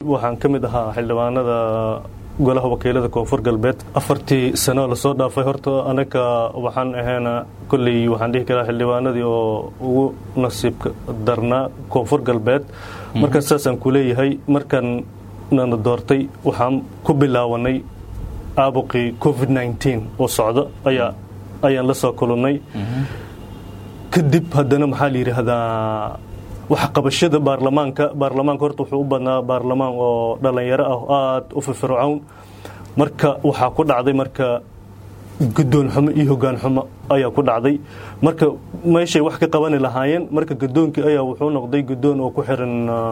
waxaan ka mid ahaa xildhibaanada golaha wakiilada koonfur galbeed afartii sano lasoo dhaafay horta anaga waxaan ahayna kolley waxaan dhihi karaa xildhibaanadii oo ugu nasiibka darnaa koonfur galbeed markaan saasaan ku leeyahay markaan nana doortay waxaan ku bilaawanay aabuqii covid nneteen oo socda ayaa ayaan la soo kulannay kadib haddana maxaa la yidhaahdaa waxqabashada baarlamaanka baarlamaanka horta wuxuu u badnaa baarlamaan oo dhallinyaro ah aada u firfircown marka waxaa ku dhacday marka guddoon xumo iyo hoggaan xumo ayaa ku dhacday marka meeshay wax ka qabani lahaayeen marka guddoonkii ayaa wuxuu noqday guddoon oo ku xiran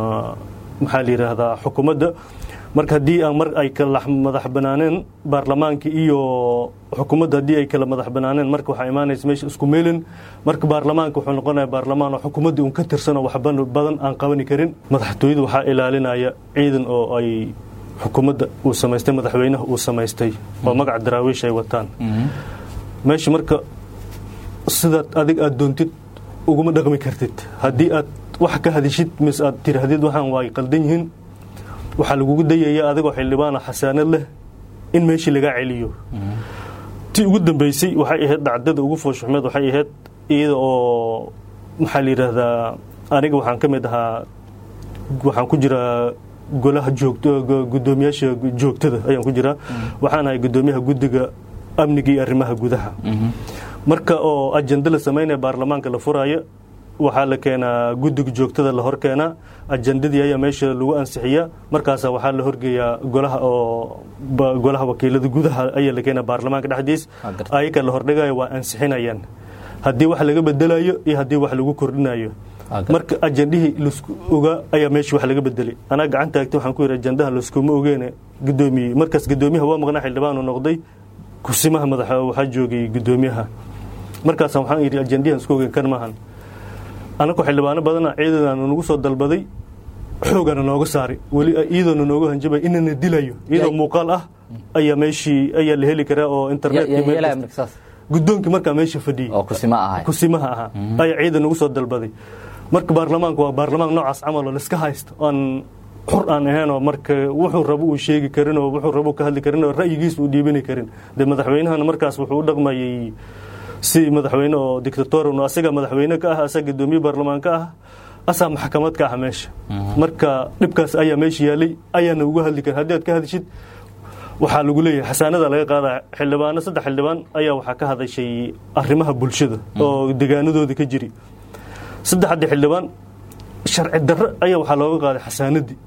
maxaa la yidhaahdaa xukuumadda marka haddii aan mar ay kala madax banaaneen baarlamaanka iyo xukuumadda haddii ay kala madax banaaneen marka waxaa imaanaysa meesha isku meelin marka baarlamaanka wuxuu noqonaya baarlamaan oo xukuumaddii un ka tirsan oo waxba badan aan qabani karin madaxtooyada waxaa ilaalinaya ciidan oo ay xukuumadda uu samaystay madaxweynaha uu samaystay oo magaca daraawiish ay wataan meesha marka sidaad adig aad doontid uguma dhaqmi kartid haddii aad wax ka hadishid mise aad tirahdid waxaan waay qaldan yihiin waxaa lagugu dayaya adigoo xildhibaana xasaanad leh in meeshii lagaa celiyo ti ugu dambeysay waxay ahayd dhacdada ugu fooshuxmeed waxay ahayd iyada oo maxaa la yidhaahdaa aniga waxaan ka mid ahaa waxaan ku jiraa golaha joogto guddoomiyaasha joogtada ayaan ku jiraa waxaan ahay guddoomiyaha guddiga amniga iyo arrimaha gudaha marka oo ajenda la samaynaya baarlamaanka la furaayo waxaa la keenaa guddiga joogtada la hor keenaa ajendadii ayaa meesha lagu ansixiyaa markaasa waxaa la horgeeyaa golaha oo golaha wakiilada gudaha ayaa la keenaa baarlamaanka dhexdiis ayaga la hordhigayo waa ansixinayaan haddii wax laga bedelayo iyo haddii wax lagu kordhinayo marka ajendihii lasku ogaa ayaa meesha wax laga bedelay anaa gacan taagtay waxaan ku yidhi ajendaha laskuma ogeene guddoomiye markaas guddoomiyaha waa maqnaa xildhibaanu noqday kursimaha madax waxaa joogay guddoomiyaha markaasa waxaan yidhi ajendihan isku ogen kan maahan anaku xildhibaano badana ciidanaanu nagu soo dalbaday xoogana nooga saari weli iyadoona nooga hanjabay inana dilayo iyadoo muuqaal ah ayaa meeshii ayaa la heli karaa oo internet guddoonkii markaa meesha fadhiyey kusimaha ahaa ayaa ciidan nagu soo dalbaday marka baarlamaanka waa baarlamaan noocaas camal oo laiska haysto aan xur aan ahaynoo marka wuxuu rabo uu sheegi karin oo wuxuu rabo ka hadli karin oo ra'yigiisa uu dhiibani karin dee madaxweynahana markaas wuxuu u dhaqmayay si madaxweyne oo dictatorn asaga madaxweyne ka ah asaga guddoomiye baarlamaan ka ah asaa maxkamad ka ah meesha marka dhibkaas ayaa meesha yaalay ayaana uga hadli karin haddii aad ka hadishid waxaa lagu leeyahay xasaanada laga qaadaya xildhibaano saddex xildhibaan ayaa waxaa ka hadashay arrimaha bulshada oo degaanadooda ka jiri saddexdii xildhibaan sharci darro ayaa waxaa looga qaaday xasaanadii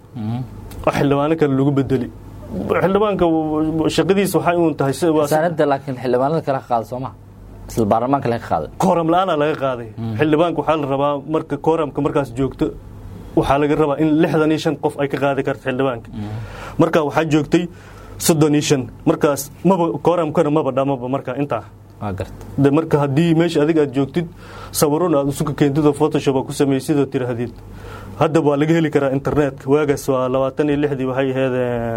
oo xildhibaano kale lagu bedeli xildhibaanka shaqadiisa waxay uun tahay xasaanada laakiin xildhibaanada kale ka qaada soo maha isla baarlamaanka laga qaaday kooram la-aana laga qaaday xildhibaanka waxaa la rabaa marka kooramka markaas joogto waxaa laga rabaa in lixdan iyo shan qof ay ka qaadi karto xildhibaanka marka waxaa joogtay soddon iyo shan markaas maba kooramkana maba dhamaba marka intaa de marka haddii meesha adiga aad joogtid sawirona aad isuka keentid oo photoshop aa ku samaysid oo tirahdid hadda waa laga heli karaa internetka waagaas waa labaatan iyo lixdii waxay ahayd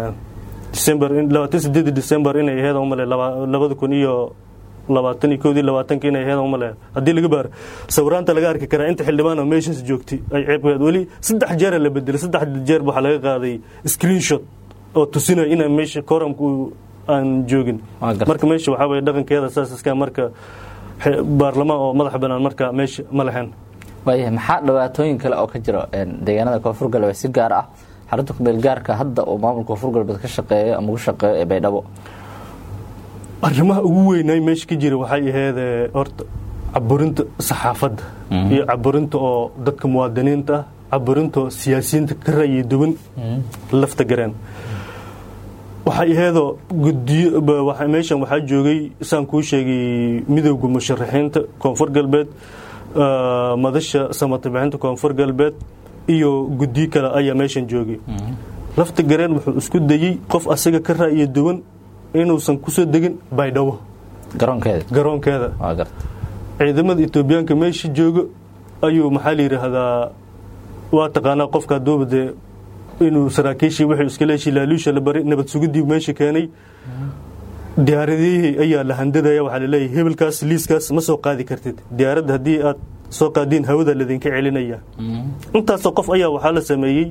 december labaatan sideedii december inay ahayd umale labada kun iyo labaatan iyo koodii labaatanka inay ahayd umale haddii laga baaro sawiraanta laga arki karaa inta xildhibaan oo meeshaas joogtay ay ceebkeed weli saddex jeera la bedelay saddex jeer waxaa laga qaaday screenshot oo tusinaya ina meesha koramku aan joogin marka meesha waxaa weye dhaqankeeda saas iska marka baarlamaan oo madax banaan marka meesha ma lahayn waayahay maxaa dhibaatooyin kale oo ka jira deegaanada koonfur galbeed si gaar ah xarunta kumeel gaarka hadda uu maamulka koonfur galbeed ka shaqeeyo ama ugu shaqeeyo ee baydhabo arrimaha ugu weynay meesha ka jira waxay ahayd horta caburinta saxaafadda iyo caburinta oo dadka muwaadiniinta ah caburinta oo siyaasiyiinta ka ra'yi duwan lafta gareen waxay ahaydoo gudiyo meeshan waxaa joogay saan kuu sheegay midowda musharaxiinta koonfur galbeed madasha samatabixinta koonfur galbeed iyo gudiyo kale ayaa meeshan joogay lafta gareen wuxuu isku dayey qof asaga ka ra'yi duwan inuusan kusoo degin baydhabo garoonkeeda ciidamada etoobiyaanka meesha jooga ayuu maxaa la yidhaahdaa waa taqaanaa qofka haduuba dee inuu saraakiishii wuxuu iskala heshii laaluusha la baray nabad sugidii meesha keenay diyaaradihii ayaa la handadaya waxaa laleeyahay hebelkaas liiskaas ma soo qaadi kartid diyaaradda haddii aad soo qaadiin hawada ladinka celinaya intaasoo qof ayaa waxaa la sameeyey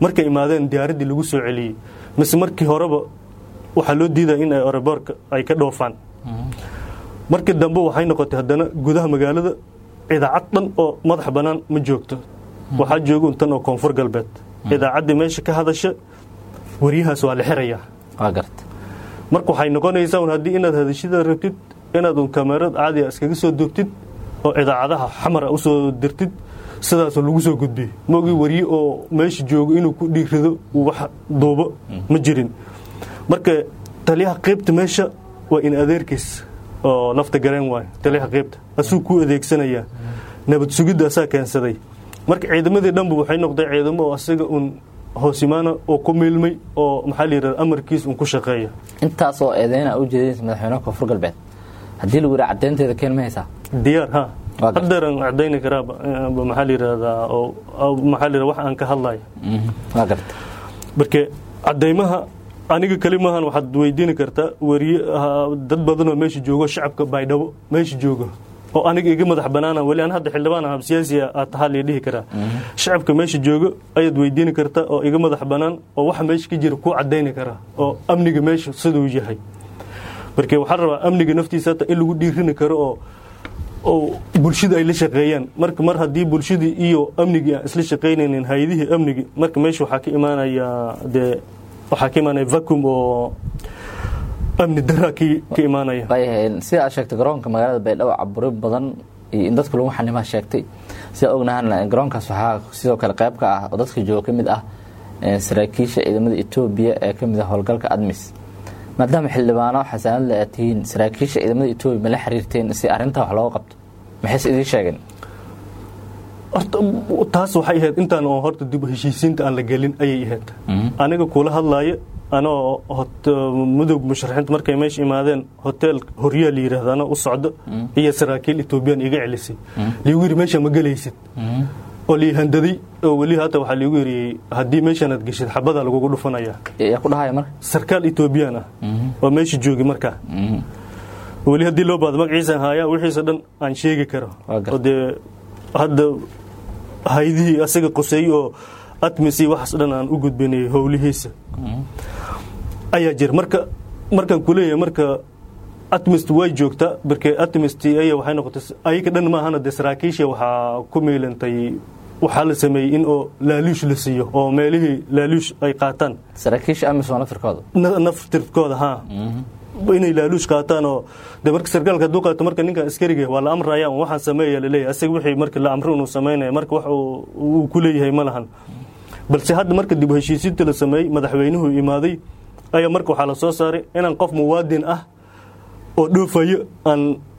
markay imaadeen diyaaraddii lagu soo celiyey mise markii horeba waxaa loo diidaya in ay aeroboortka ay ka dhoofaan markii dambe waxay noqotay haddana gudaha magaalada idaacad dhan oo madax bannaan ma joogto waxaa jooga untan oo koonfur galbeed idaacaddii meesha ka hadasha waryahaas waa la xirayaa waa garta marka waxay noqonaysaa un haddii inaad hadashida rabtid inaad un kamerad caadiga iskaga soo duubtid oo idaacadaha xamara usoo dirtid sidaasoo lagu soo gudbiyey maogii warye oo meesha joogo inuu ku dhiirido uu wax duubo ma jirin marka taliyaha qaybta meesha waa in adeerkiis oo lafta gareen waayo taliyaha qaybta asuu kuu adeegsanayaa nabad sugidda asaa keensaday marka ciidamadii dhanba waxay noqday ciidamo oo asaga un hoosimaana oo ku miilmay oo maxaa la yidhahda amarkiis un ku shaqeeya intaasoo eedeyna u jeedinaysa madaxweynaha koonfur galbeed haddii lagu yidhaha caddeynteeda keen ma haysaa diyaar ha Waa gartay. haddeeran cadayni karaa maxaa la yidhahdaa oo oo maxaa la yidhahda wax aan ka hadlayo Mhm. waa garta marka cadaymaha aniga keli maahan waxaad weydiini kartaa wariye ah, dad badanoo meesha joogo shacabka baydhabo meesha joogo oo aniga iga madax banaana weli aan hadda xildhibaan ah siyaasiya aad tahaa lii dhihi karaa shacabka meesha joogo ayaad weydiini kartaa oo iga madax banaan oo waxa meesha ka jira kuu cadayni karaa oo amniga meesha siduu yahay marka waxaa rabaa amniga naftiisa hata in lagu dhiirini karo oo oo bulshada ay la shaqeeyaan marka mar haddii bulshadii iyo amnigii aan isla shaqaynaynin hay-adihii amnigi marka meesha waxaa ka imaanaya dee waxaa ka imaanaya vacuum oo amni daraa ka ka imaanaya waayahay sida aad sheegtay garoonka magaalada baydhabo caburi badan iyo in dadka lagu xanimaa sheegtay sida ognahana garoonkaas waxaa sidoo kale qayb ka ah oo dadka jooga ka mid ah eh, saraakiisha ciidamada etoobiya ee ka mid ah howlgalka admis maadaama xildhibaano xasaanad le aad tihiin saraakiisha ciidamada etoobiya ma la xiriirteen si arrintaa wax looga qabto maxayse idiin sheegeen horta taas waxay ahayd intaan oo horta dib u heshiisiinta aan la gelin ayay ahayd aniga kula hadlaaya anoo hot- mudug musharaxiinta markay meesha imaadeen hotel horyaa la yidhaahdo anoo u socdo iyo saraakiil etoobiyaan iga celisay liigu yidhi meesha ma gelaysid oo lii handaday oo weli hata waxaa liigu yidhi haddii meeshanaad geshid xabadaa lagugu dhufanayaa yaa ku dhahaya marka sarkaal etoobiyaan ah oo meesha joogi markaa weli haddii loo baado magaciisan haayaa wixiisa dhan aan sheegi karo Waa gartay. oo dee hadda haydihii asaga qoseey oo atmis iyo waxaas dhan aan u gudbinay howlihiisa ayaa jira marka markaan kuleeyahay marka atmist way joogtaa barke atmist aya waxay noqotay ayaga dhan maahana dee saraakiisha waxaa ku miilantay waxaa la sameeyey in oo laaluush la siiyo oo meelihii laaluush ay qaataan saraakiisha amisom naftirkooda na- naftirkooda ha inay laaluush qaataan oo de marka sarkaalka hadduu qaato marka ninkan askariga waa la amraya un waxaan sameeya laleeyahay asaga wixii marka la amro inuu sameynaya marka wax uu- uu ku leeyahay ma lahan balse hadda marka dib u heshiisiinta la sameeyey madaxweynuhu imaaday ayaa marka waxaa la soo saaray inaan qof muwaadin ah oo dhoofayo aan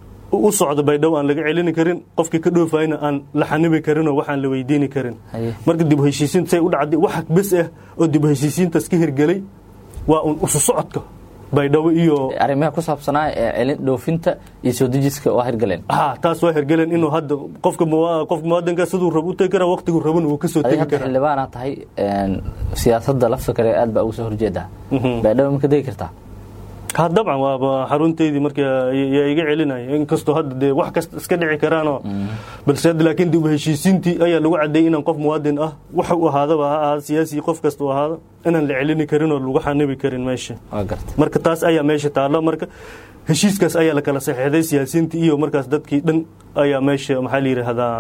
u socdo baydhabo aan laga celini karin qofkii ka dhoofayna aan la xanibi karin oo waxaan la weydiini karin Haye. marka dib u heshiisiinta say u dhacday wax bes ah oo dib u heshiisiintaas ka hirgelay waa un isu socodka baydhabo iyo arrimaha ku saabsanaa ee celin dhoofinta iyo soo dejiska waa hirgaleen ha taas waa hergeleen inuu hadda qofka muwa- qofka muwaadinka siduu rabo u tegi karaa waqtigu rabana wuu ka soo adiga tegi hadda karaa xildhibaana tahay een, siyaasadda lafta kale aad baa uga soo horjeedaa baydhabo ma ka degi kartaa ha dabcan waaba xarunteydii marka yaa iga celinaya inkastoo hadda dee wax kasta iska dhici karaanoo balse hadda laakiin dib u heshiisiintii ayaa lagu cadeeyey inaan qof muwaadin ah waxa uu ahaadaba ha ahaado siyaasi qof kasta uu ahaado inaan la celini karin oo lagu xanibi karin meesha waa gartay marka taas ayaa meesha taalo marka heshiiskaas ayaa la kala saxeexday siyaasiyiintii iyo markaas dadkii dhan ayaa meesha maxaa la yidhaahdaa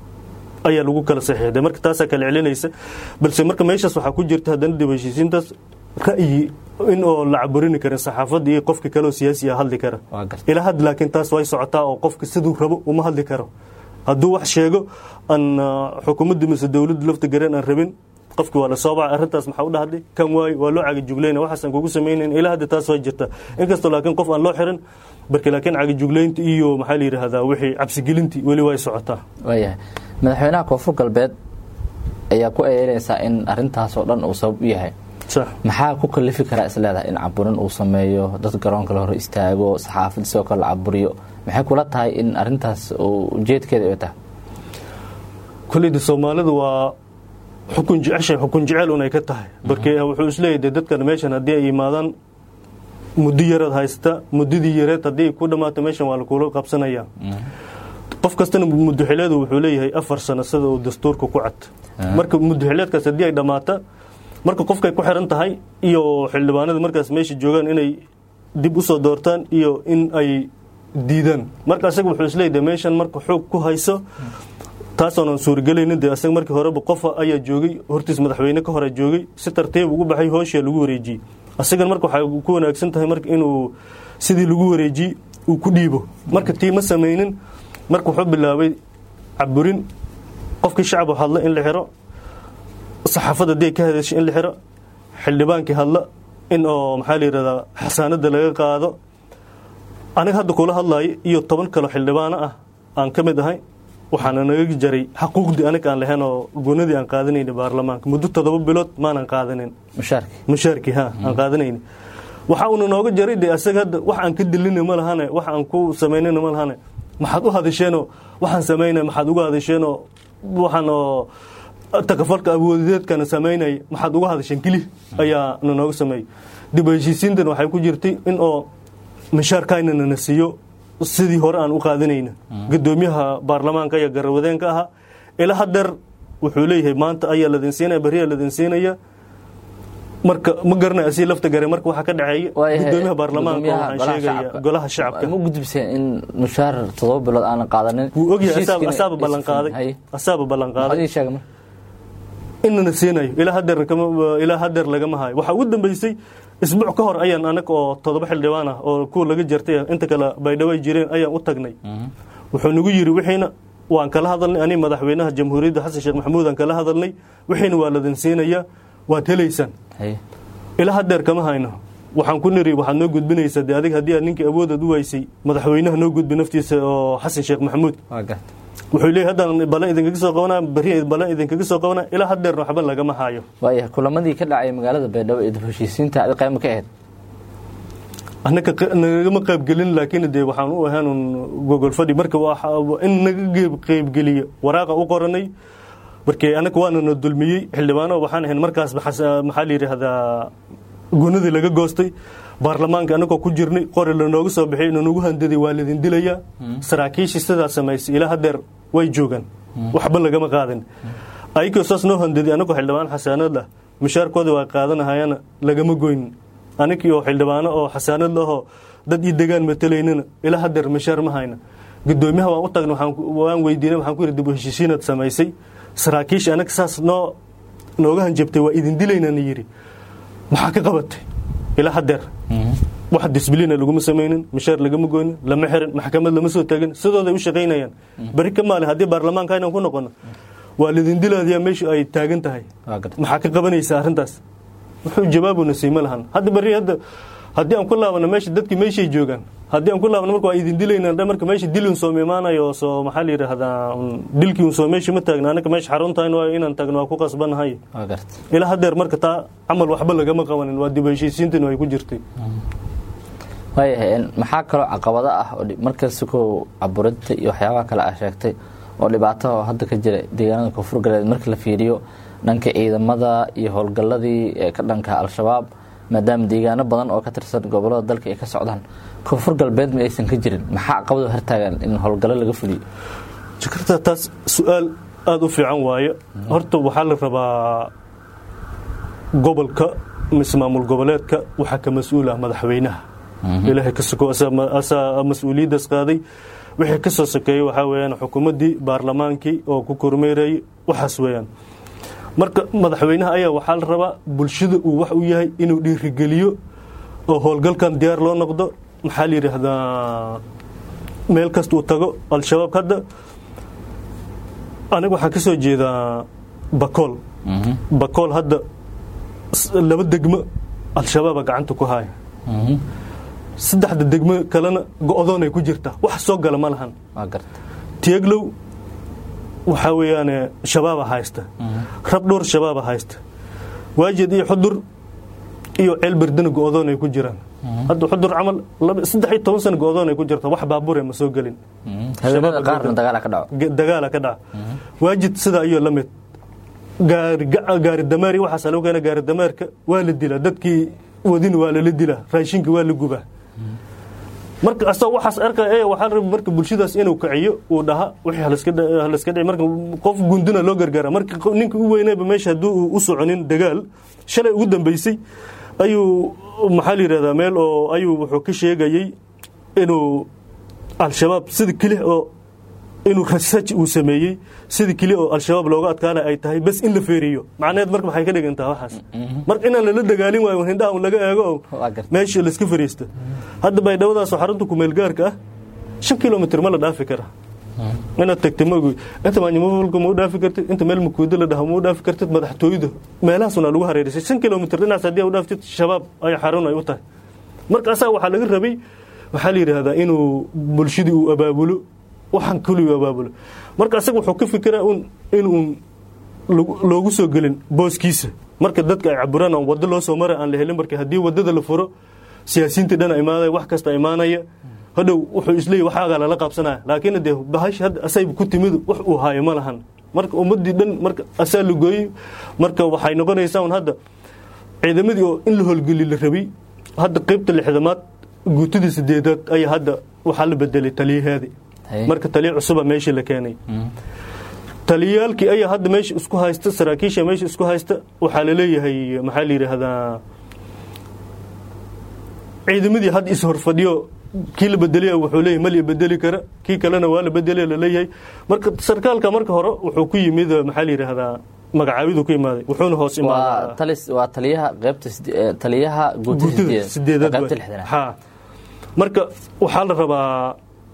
ayaa lagu kala saxeexday marka taasaa kala celinaysa balse marka meeshaas waxaa ku jirta haddana dib u heshiisiintaas ra'yi in oo la caburini karin saxaafadda iyo qofka kale oo siyaasi ah hadli kara waa gartay ilaa hadda laakiin taas way socotaa oo qofka siduu rabo uma hadli karo hadduu wax sheego aan ah, xukuumadda mise dowladda lafta gareen aan rabin qofki waa la soo bacay arrintaas maxaa u dhahday kan waay waa loo cagajuglayna waxaasaan kugu samaynayn ilaa hadda taas way jirta inkastoo laakiin qof aan loo xirin barke laakiin cagajuglaynta iyo maxaa la yidhaahdaa wixii cabsigelintii weli way socotaa waayahay madaxweynaha koonfur galbeed ayaa ku eedeynaysaa in arrintaas oo dhan uu sabab u yahay sax maxaa ku kalifi karaa isleedahay in caburin uu sameeyo dad garoonka la hor istaago saxaafad sidoo kale la caburiyo maxay kula tahay in arrintaas uu ujeedkeeda ay tahay koleyda soomaalida waa xukun jeceshay xukun jecel un ay ka tahay barke wuxuu isleeyahay dee dadkan meeshan haddii ay yimaadaan muddo yaraad haysta muddadii yareed haddii ay ku dhammaato meeshan waa lakula qabsanaya qof kastana muddoxileedu wuxuu leeyahay afar sano sida uu dastuurka ku cad marka muddoxileedkaas haddii ay dhammaata marka qofkay ku xiran tahay iyo xildhibaanada markaas meesha joogaan inay dib u soo doortaan iyo in ay diidaan marka asaga wuxuu isleeyahay meeshan marka xoog ku hayso taasoonan suuragelaynin dee asaga markii horeba qofa ayaa joogay hortiis madaxweyne ka hore joogay si tartiib ugu baxay hooshaa lagu wareejiyey asagan marka waxay ku wanaagsan tahay marka inuu sidii lagu wareejiyey uu ku dhiibo marka tii ma samaynin marka wuxuu bilaabay caburin qofkii shacab hadla in la xiro saxaafadda dee ka hadashay in la xiro xildhibaankii hadla in oo maxaa la yidhahdaa xasaanada laga qaado aniga hadda kula hadlaayo iyo toban kalo xildhibaano ah aan ka mid ahay waxaana naga jaray xaquuqdii aniga aan lahayn oo goonadii aan qaadanayni baarlamaanka muddo toddoba bilood maanan qaadanin mushaarki mushaarkii ha aan qaadanayni waxa uuna nooga jaray dee asaga hadda wax aan ka dilina ma lahane wax aan ku samaynana ma lahane maxaad u hadasheenoo waxaan samaynay maxaad uga hadasheenoo waxaan oo takafalka awoodeedkana samaynay maxaad uga hadasheen keli ayaa na nooga sameeyey dib u heshiisiintan waxay ku jirtay in oo mishaarkaynana na siiyo sidii hore aan u qaadanayna gudoomiyaha baarlamaanka ayaa garawadeenka ahaa ilaa hadeer wuxuu leeyahay maanta ayaa ladin siinaya beriyaa ladin siinaya marka ma garanay asii lafta gare marka waxaa ka dhaceeya gudoomiyaha baarlamaanka waxaan sheegaya golaha shacabka ma gudbiseen in mushaar toddoba bilood aanan qaadanin wuu ogyahay asaaba ballan qaaday asaaba ballan qaaday inana siinayo ilaa hadeer ilaa hadeer lagama hayo waxaa ugu dambeysay isbuuc ka hor ayaan anaga oo toddoba xildhibaan ah oo kuwa laga jartay inta kale baydhaway jireen ayaan u tagnay wuxuu nagu yiri wixiina waan kala hadalnay ani madaxweynaha jamhuuriyadda xasan sheekh maxamuud aan kala hadalnay wixiina waa ladin siinayaa waad helaysaan ilaa hadeer kama hayno waxaan ku niri waxaad noo gudbinaysaa de adig haddii aad ninkii awoodaad u waysay madaxweynaha noo gudbi naftiisa oo xasan sheekh maxamuud wuxuu leeyahy haddaan balan idinkaga soo qabanaa beri balan idinkaga soo qabanaa ilaa hadeerna waxba lagama hayo waaya kulamadii ka dhacay magaalada baydhabo ee dib heshiisiinta adi qayma ka ahayd anaka nagama qaybgelin laakiin dee waxaan u ahaanun gogol fadhi marka in naga qaybgeliyo waraaqa u qoranay markii anaga waana na dulmiyey xildhibaano waxaan ahayn markaas maxaa la yidhaahdaa gunadii laga goostay baarlamaanka anagoo ku jirnay qori lanooga soo bixiyay inanugu handaday waa ladin dilayaa saraakiishii sidaa samaysay ilaa hadeer way joogaan waxba lagama qaadin ayagoo saas noo handaday anagoo xildhibaan xasaanad ah mushaarkooda waa qaadanahayana lagama goynin anigii oo xildhibaano oo xasaanad lahoo dad ii degaan matalaynana ilaa hadeer mushaar ma hayna gudoomiyaha waan u tagna waan weydiinay waxaan ku yidhi dib u heshiisiinaad samaysay saraakiisha anaga saas noo nooga hanjabtay waa idin dilaynana yidhi maxaa ka qabatay ilaa hadeer wax disbliina laguma samaynin mishaar lagama goynin lama xirin maxkamad lama soo taagin sidooday u shaqaynayaan beri ka maalin haddii baarlamaanka inaan ku noqono waa lidin dilaadiyaa meeshu ay taagan tahay maxaa ka qabanaysa arrintaas wuxuu jawaabuna siima lahan hadda beri hadda haddii aan ku laabano meesha dadkii meeshay joogaan haddii aan ku laabno marka waa idin dilayna marka meesha dilin soo imaanayo soo maxaa la yidhaahdaa dilkii soo meesha ma taagna anaga meesha xaruntahay waayo inaan taagno waa ku qasbanahay ilaa hadeer marka taa camal waxba lagama qabanin waa dib heshiisiintan ay ku jirtay waayahay maxaa kaloo caqabado ah oo markasta ko caburinta iyo waxyaabaha kale ah sheegtay oo dhibaato hadda ka jira deegaanada koonfur galbeed marka la fiiriyo dhanka ciidamada iyo howlgalladii ee ka dhanka al-shabaab maadaama deegaano badan oo ka tirsan gobolada dalka ay ka socdaan koonfur galbeed ma aysan ka jirin maxaa caqabado hortaagan in howlgallo laga fuliyo jakarta taas su-aal aada u fiican waaye horta waxaa la rabaa gobolka mise maamul goboleedka waxaa ka mas-uul ah madaxweynaha ilaahay ka soko asaa mas-uuliyaddaas qaaday wixii ka soo sokeeyey waxaa weyaan xukuumaddii baarlamaankii oo ku kormeerayay waxaas weeyaan marka madaxweynaha ayaa waxaa la rabaa bulshada uu wax u yahay inuu dhiirigeliyo oo howlgalkan diyaar loo noqdo maxaa la yidhaahdaa meel kasta uu tago al-shabaab hadda aniga waxaan ka soo jeedaa bakool bakool hadda laba degmo al-shabaaba gacanta ku haya saddexda degmo kalena go-doonay ku jirta wax soo gala ma lahan tieglow waxaa weeyaan shabaaba haysta rabdhowr shabaaba haysta waajid iyo xudur iyo ceel berdana go-doon ay ku jiraan hadda xudur camal saddex iyo toban sano go-doon ay ku jirta wax baabure ma soo gelin dagaala ka dhaca waajid sidaa iyo la mid gaari dameer waxaas lagu keena gaari dameerka waa la dilaa dadkii wadina waa lala dilaa raashinka waa la gubaa marka asagoo waxaas arkaya waxaa raba marka bulshadaas inuu kaciyo uu dhaha wixii halaska dhici marka qof gunduna loo gargaara marka ninka u weynayba meesha haddii uu u soconin dagaal shalay ugu dambeysay ayuu maxaa la yidhahdaa meel oo ayuu wuxuu ka sheegayey inuu al-shabaab sida keli oo inuu research uu sameeyey sida keli oo al-shabaab looga adkaana ay tahay bas in la feeriyo macnaheed marka maxay ka dhigantaa waxaas marka inaan lala dagaalin waayo hindhaha un laga eego oo meesha layska fariisto hadda baydhawadaasoo xarunta kumeelgaarka ah shan kilomitr ma la dhaafi kara inaad tagta maogi inta maanyamafalka ma u dhaafi kartid inta meel makuudo la dhaha ma u dhaafi kartid madaxtooyada meelahaasuna lagu hareerisay shan kilomitr dhinacaas haddii u dhaaftid shabaab ay xarun ay u tahay marka asaga waxaa laga rabay waxaa la yidhaahdaa inuu bulshadii uu abaabulo waxaan keliyu abaabulo marka asaga wuxuu ka fikiraa un inuun loogu soo gelin booskiisa marka dadka ay caburaan aan waddo loo soo mara aan la helin marka haddii waddada la furo siyaasiyiinta dhan imaanaya wax kasta imaanaya hadhow wuxuu isleeyahy waxaagaa lala qaabsanaya laakiin dee bahash hadda asayba ku timid wax uu haayo ma lahan marka ummaddii dhan marka asaa la gooyey marka waxay noqonaysaa un hadda ciidamadii oo in la howlgeli la rabay hadda qaybta lixdamaad guutadii sideedaad ayaa hadda waxaa la bedelay taliyaheedii marka taliya cusuba meeshii la keenay taliyaalkii ayaa hadda meesha isku haysta saraakiisha meesha isku haysta waxaa laleeyahay maxaa la yidhaahdaa ciidamadii hadda is horfadhiyo kii la bedelaya wuxuu leeyahy mal bedeli kara kii kalena waa la bedelaya laleeyahay marka sarkaalka marka hore wuxuu ku yimid maxaa la yidhaahdaa magacaabidu ku imaaday wuxuuna hoos imaadaa waa taliyaha qaybta taliyaha guutada sideedaad ha marka waxaa la rabaa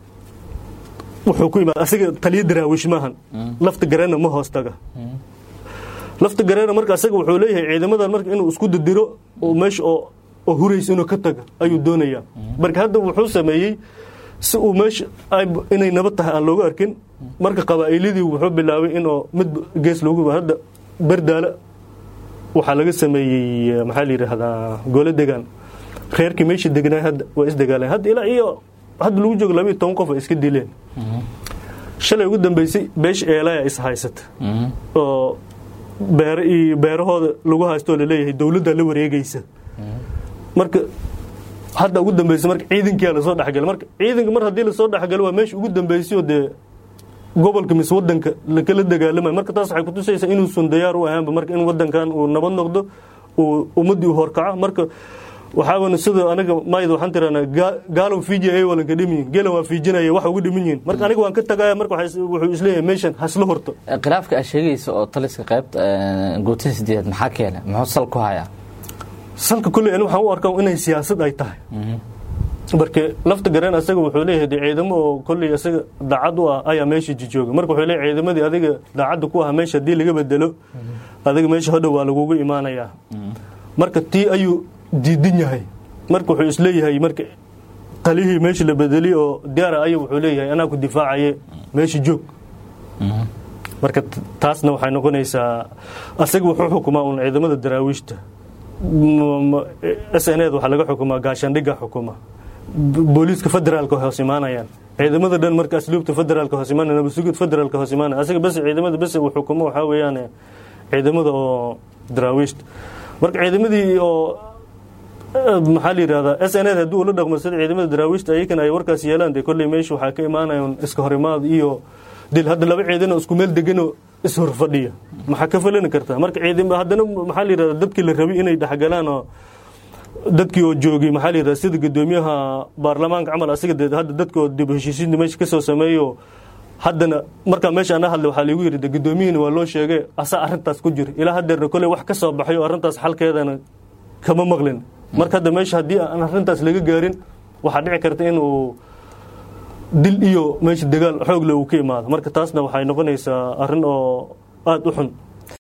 wuxuu ku imaada asiga taliya daraawish maahan lafta gareena ma hoos taga lafta gareena marka asaga wuxuu leeyahay ciidamadan marka inuu isku didiro oo meesha oo oo huraysa inuu ka taga ayuu doonayaa marka hadda wuxuu sameeyey si uu meesha inay nabad tahay aan looga arkin marka qabaa'iladii wuxuu bilaabay inoo mid gees loogu hadda berdaala waxaa laga sameeyey maxaa la yidhaahdaa gole degaan reerkii meesha degnaa hadda waa isdagaaleen hadda ilaa iyo hadda lagu joogo labayo toban qof ay iska dileen shalay ugu dambeysay beesha eelaya is haysata oo beer iyo beerahooda lagu haystoo laleeyahay dowladda la wareegaysa marka hadda ugu dambeysay marka ciidankiyaa lasoo dhexgalay marka ciidanka mar haddii lasoo dhexgalo waa meesha ugu dambeysay oo dee gobolka mise wadanka lakala dagaalamayo marka taas waxay kutusaysaa inuusan diyaar u ahaanba marka in wadankan uu nabad noqdo uu ummaddii u horkaco marka waxaaban sida aniga mayd waxaan tirahnaa gaalow fiiji ay walanka dhimin geelan waa fiijinaya wax uga dhimin yihiin marka aniga waan ka tagaya marka wuxuu isleeyahay meeshan hasla horto khilaafka aad sheegaysa oo taliska qaybta guutada sideedaad maxaa keena muxuu sal ku hayaa salka kulley ani waxaan u arkaa inay siyaasad ay tahay marka lafta gareen asaga wuxuu leeyahay de ciidamo oo kolley asaga daacad u ah ayaa meesha jijooga marka wuxuu leeyahay ciidamadii adiga daacadda ku ah meesha haddii laga bedelo adiga meesha hodhow waa lagugu imaanayaa marka tii ayuu diidan yahay marka wuxuu isleeyahay marka talihii meesha la bedeliy oo diyaara aya wuxuu leeyahay anaa ku difaacaye meesha joog marka taasna waxay noqonaysaa asaga wuxuu xukumaa un ciidamada daraawiishta s n ed waxaa laga xukumaa gaashaandhiga xukuma booliiska federaalka hoos imaanayaan ciidamada dhan marka asluubta federaalka hoos imaanaya nabasugid federaalka hoos imaanaya asaga bas ciidamada bas uu xukumo waxaa weeyaan ciidamada oo daraawiishta marka ciidamadii oo maxaa la yidhahdaa s n ed haddii ula dhaqmo sida ciidamada daraawiishta ayakana ay warkaas yeelaan dee kolley meesha waxaa ka imaanayaan iska horimaad iyo dil hadda laba ciidanoo isku meel deganoo ishorfadhiya maxaa ka falani kartaa marka ciidan haddana maxaa la yidhahdaa dadkii la rabay inay dhexgalaan oo dadkii oo joogay maxaa la yidhahdaa sida guddoomiyaha baarlamaanka camal asiga dee hadda dadka oo dib heshiisiinta meesha ka soo sameeyo haddana markaa meesha ana hadlay waxaa liigu yidhi de guddoomiyihiina waa loo sheegay asaa arrintaas ku jira ilaa haddeerna kolley wax ka soo baxay oo arrintaas xalkeedana kama maqlin marka hadda meesha haddii aan arrintaas laga gaarin waxaa dhici karta in uu dil iyo meesha dagaal xoogle uu ka imaado marka taasna waxay noqonaysaa arrin oo aada u xun